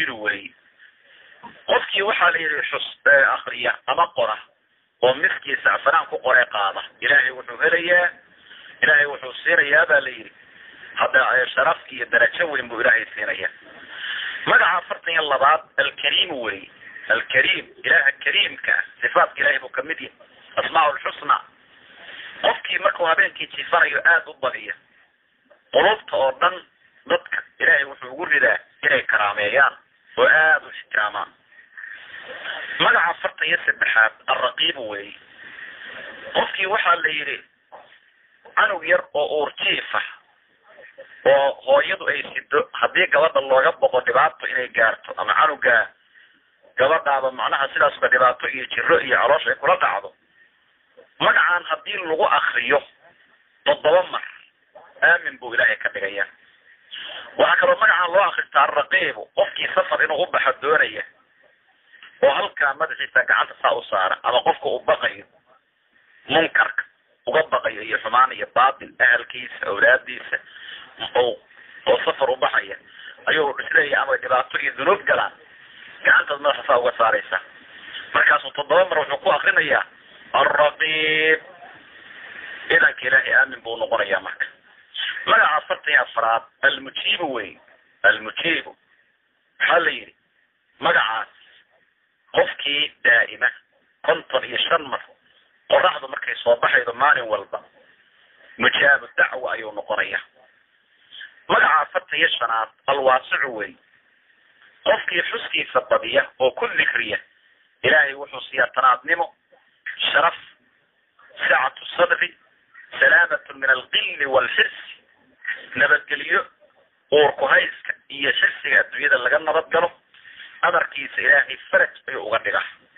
almujiru wey qofkii waxaa la yidhi xus akriya ama qora oo miskii sacfanaan ku qore qaada ilaahay wuxuu helayaa ilaahay wuxuu siinayaa baa la yidhi hadda sharaf iyo darajo weyn buu ilaahay siinaya magaca afartan iyo labaad alkariim wey alkariim ilaha kariimka sifaatka ilahay buu kamid yahay asmaa lxusna qofkii markuu habeenkii jifanayo aada u badiya qulubta oo dhan dadka ilaahay wuxuu ugu ridaa inay karaameeyaan oo aada u ixtiraamaan magaca afartan iyo saddexaad alraqiibu wey qofkii waxaa la yidhi canug yar oo uurjiifa oo hooyadu ay sido haddii gabadha looga boqo dhibaato inay gaarto ama canuga gabadhaaba macnaha sidaasba dhibaato iyo jiro iyo caloosha ay kula dhacdo magacan haddii lagu akriyo toddoba mar aamin buu ilaahay ka dhigaya waxaa kaloo magacan loo akristaa alraqiibu qofkii safar inuu u baxo doonaya oo halkaa madaxiisa gacanta saa u saara ama qofka uu baqayo munkarka uga baqayo iyo xumaan iyo baatil ahalkiisa awlaadiisa oo safar u baxaya ayuu isleeyahay ama dhibaato iyo dunuub galaan gacantaad madaxa saa uga saaraysa markaasuu toddoba mar wuxuu ku akrinayaa alraqiib ciidanka ilaahay aamin buu noqonayaa marka magaca afartan iyo afraad almujiibu wey almujiibu waxaa la yidhi magacaas qofkii daa'ima konton iyo shan mar qoraxdu markay soo baxaydo maalin walba mujaabu dacwa ayuu noqonaya magaca afartan iyo shanaad alwaasicu wey qofkii xuskiisa badiya oo ku dikriya ilaahay wuxuu siiyaa tanaadnimo sharaf sacatu sadri salaamatun min alqilli waalxirsi nabadgelyo uurku hayska iyo xirsiga adduunyada laga nabad galo amarkiisa ilaahay faraj ayuu uga dhigaa